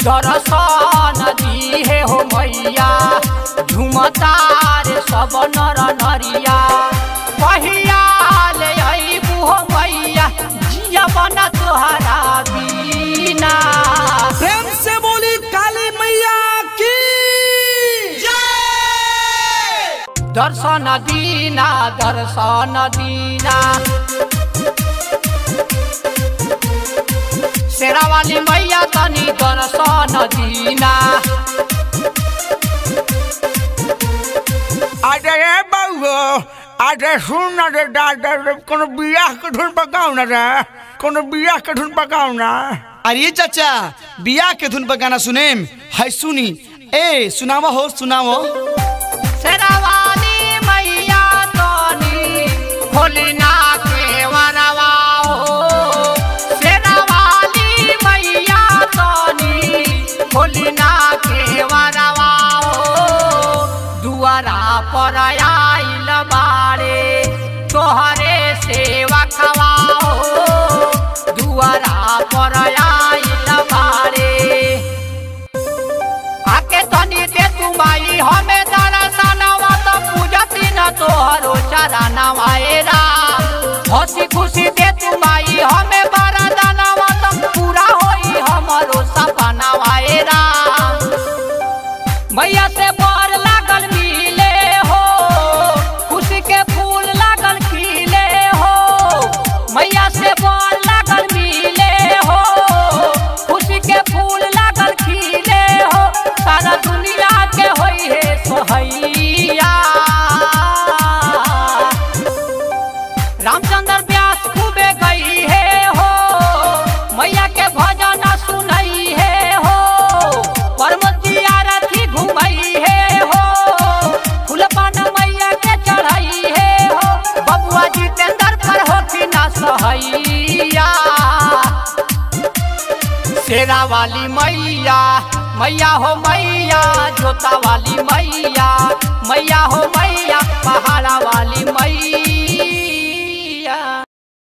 दर्शन दिहे हो मैया झुमतार सब नर नरिया पहिया ले अइबू हो मैया जिया बना तोहरा बीना प्रेम से बोली काली मैया की दर्शन दीना दर्शन दीना शेरा वाली मैया तनी दर्शन दीना अरे रे बउआ अरे सुन न रे दादा रे कोनो बियाह के धुन पकाऊ ना रे कोनो बियाह के धुन पकाऊ ना अरे चाचा बियाह के धुन पर गाना सुनेम है सुनी ए सुनावा हो सुनावो शेरा वाली मैया तनी भोलिना के वरवा हो शेरा वाली मैया तनी भोलिना के वरवा हो दुआरा पर आइल बारे तोहरे सेवा खवाओ दुआरा पर आइल बारे आके तनी दे तू माई हमें दर्शनवा तो पूजती न तोहरो चरणवा ए राम हंसी खुशी दे तू माई हमें वरदानवा तो पूरा होई हमरो सपनावा ए राम मैया से बर लागल मिले हो खुशी के फूल लागल खिले हो मैया से बर लागल मिले हो खुशी के फूल लागल खिले हो सारा दुनिया के होई है सोहैया रामचंद्र व्यास खूबे गई है हो मैया के भजन सुनई है हो परमती आरती घुमई है हो फूलपान मैया के चढ़ई है हो बबुआ जितेंद्र पर हो कि ना सहैया शेरा वाली मैया मैया हो मैया जोता वाली मैया मैया हो मैया पहाड़ा वाली मैया